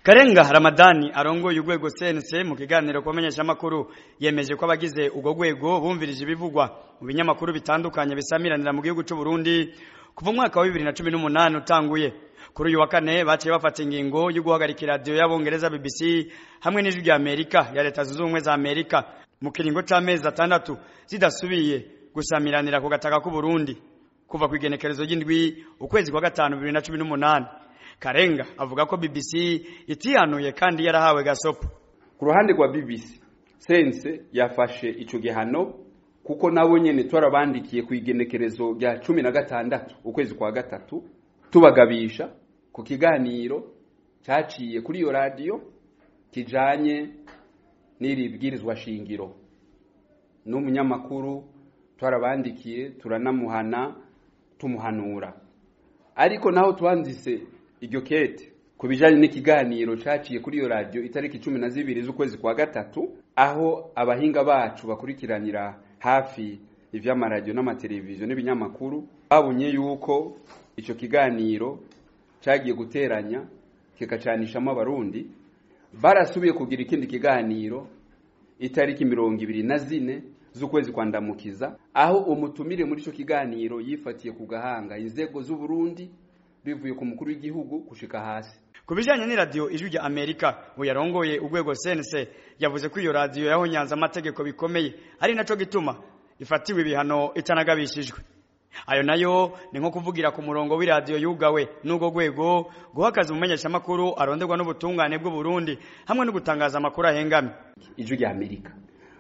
Karenga Ramadani arongoye urwego CNC mu kiganiro kumenyesha makuru yemeje ko abagize ugo rwego bumvirije ibivugwa mu binyamakuru bitandukanye bisamiranira mu gihugu cy'u Burundi kuva mwaka wa 2018 utanguye kuri uyu wa kane baciye bafata ingingo yo guhagarika radio y'abongereza BBC hamwe n'ijwi rya Amerika ya leta zunze ubumwe za Amerika mu kiringo c'amezi atandatu zidasubiye gusamiranira ku gataka k'u Burundi kuva ku igenekerezo ry'indwi ukwezi kwa gatanu 2018 Karenga avuga ko BBC itihanuye kandi yarahawe gasopo ku ruhande rwa BBC sense yafashe ico gihano kuko nabo nyene twarabandikiye ku igenekerezo rya cumi na gatandatu ukwezi kwa gatatu tubagabisha ku kiganiro caciye kuri iyo radiyo kijanye n'iri bwirizwa shingiro n'umunyamakuru twarabandikiye turanamuhana tumuhanura ariko naho twanditse iryo kete ku bijanye n'ikiganiro caciye kuri iyo radiyo itariki cumi na zibiri z'ukwezi kwa gatatu aho abahinga bacu bakurikiranira hafi ivy'amaradiyo n'amateleviziyo n'ibinyamakuru babonye yuko ico kiganiro cagiye guteranya kikacanishamo abarundi barasubiye kugira ikindi kiganiro itariki mirongo ibiri na zine z'ukwezi kwa ndamukiza aho umutumire muri ico kiganiro yifatiye ku gahanga inzego z'uburundi bivuye ku mukuru w'igihugu gushika hasi ku bijanye n'iradiyo ijwi rya amerika ngo yarongoye urwego sense yavuze ko iyo radiyo yahonyanze amategeko bikomeye ari naco gituma ifatiwe ibihano itanagabishijwe ayo nayo ni nko kuvugira ku murongo w'iradiyo yugawe n'ubwo rwego guhakaza umumenyeshamakuru aronderwa n'ubutungane bw'u Burundi hamwe no gutangaza amakuru ahengamye ijwi rya amerika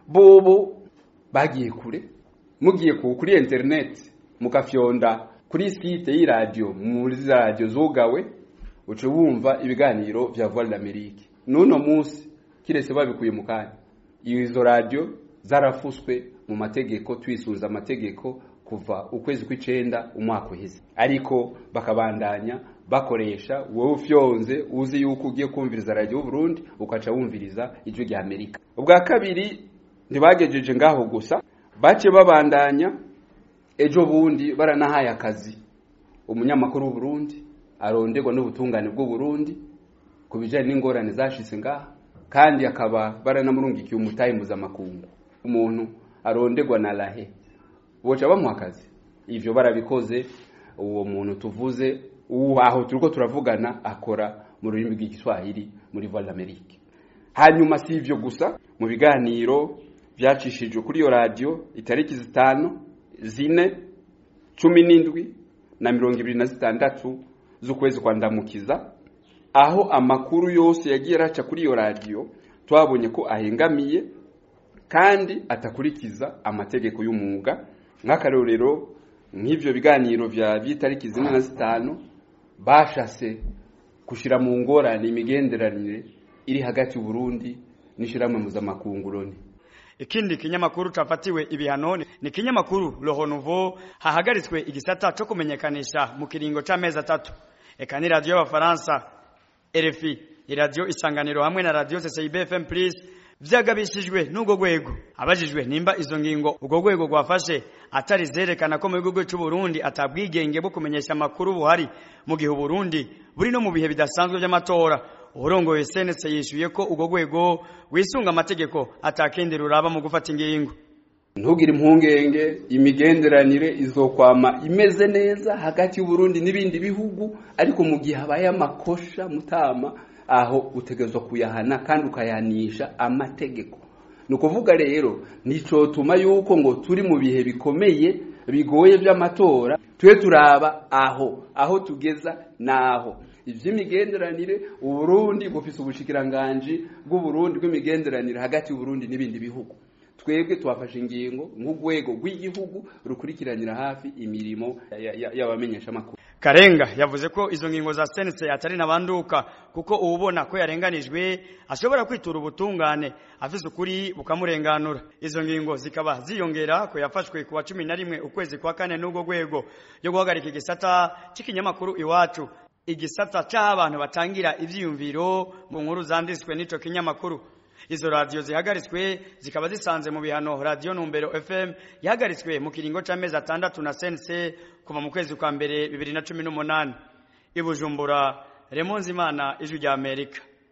bobo bagiye kure mugiye ku kuri internet mukafyonda kuri site y'iradiyo muri za radiyo zugawe uce wumva ibiganiro vya voix de l'Amérique nuno munsi kirese babikuye mu kanya izo radiyo zarafuswe mu mategeko twisunza amategeko kuva ukwezi kw'icenda umwaka uheze ariko bakabandanya bakoresha wowe ufyonze uzi yuko ugiye kumviriza radiyo y'uburundi ukaca wumviriza ijwi rya amerika ubwa kabiri ntibagejeje ngaho gusa bace babandanya ejo bundi baranahaye akazi umunyamakuru w'uburundi aronderwa n'ubutungane bw'uburundi ku bijanye n'ingorane zashitse ngaha kandi akaba baranamurungikiye umutahe mpuzamakungu umuntu aronderwa na lahe boca bamuha akazi ivyo barabikoze uwo muntu tuvuze uwo aho turiko turavugana akora mu rurimi rw'igiswahili muri voix d'amerique hanyuma si ivyo gusa mu biganiro vyacishijwe kuri iyo radiyo itariki zitanu zine cumi n'indwi na mirongo ibiri na zitandatu z'ukwezi kwa ndamukiza aho amakuru yose yagiye araca kuri iyo radiyo twabonye ko ahengamiye kandi atakurikiza amategeko y'umwuga nk'akarorero nk'ivyo biganiro vya vy'itariki zine na zitanu bashase gushira mu ngorane imigenderanire iri hagati y'Uburundi n'ishiramwe mpuzamakungu Loni ikindi kinyamakuru cafatiwe ibihano ni kinyamakuru Le Renouveau hahagaritswe igisata co kumenyekanisha mu kiringo c'amezi atatu eka ni radio y'abafaransa RFI iradiyo isanganiro hamwe na radio CCIB FM Plus vyagabishijwe n'ubwo rwego abajijwe nimba izo ngingo ubwo rwego rwafashe atari zerekana ko mu gihugu cy'u Burundi atabwigenge bwo kumenyesha amakuru buhari mu gihe Burundi buri no mu bihe bidasanzwe by'amatora urongoye senese yishuye ko ubwo rwego wisunga amategeko atakindi ruraba mu gufata ingingo ntugire impungenge imigenderanire izokwama imeze neza hagati y'uburundi n'ibindi bihugu ariko mu gihe habaye amakosha mutama aho utegerezwa kuyahana kandi ukayanisha amategeko ni ukuvuga rero nicotuma yuko ngo turi mu bihe bikomeye bigoye by'amatora tube turaba aho aho tugeza naho ivy'imigenderanire uburundi bufise ubushikiranganji bw'uburundi bw'imigenderanire hagati y'uburundi n'ibindi bihugu twebwe twafashe ingingo nk'urwego rw'igihugu rukurikiranira hafi imirimo y'abamenyesha makuru Karenga yavuze ko izo ngingo za sense atari nabanduka kuko ubona ko yarenganijwe ashobora kwitura ubutungane afise ukuri bukamurenganura izo ngingo zikaba ziyongera ko yafashwe kuwa cumi na rimwe ukwezi kwa kane n'ubwo rwego yo guhagarika igisata c'ikinyamakuru iwacu igisata c'aho abantu batangira ivyiyumviro mu nkuru zanditswe n'ico kinyamakuru izo radiyo zihagaritswe zikaba zisanze mu bihano radiyo numbero fm yahagaritswe mu kiringo c'amezi atandatu na sense kuva mu kwezi kwa mbere bibiri na cumi n'umunani i bujumbura remonzimana ijwi rya amerika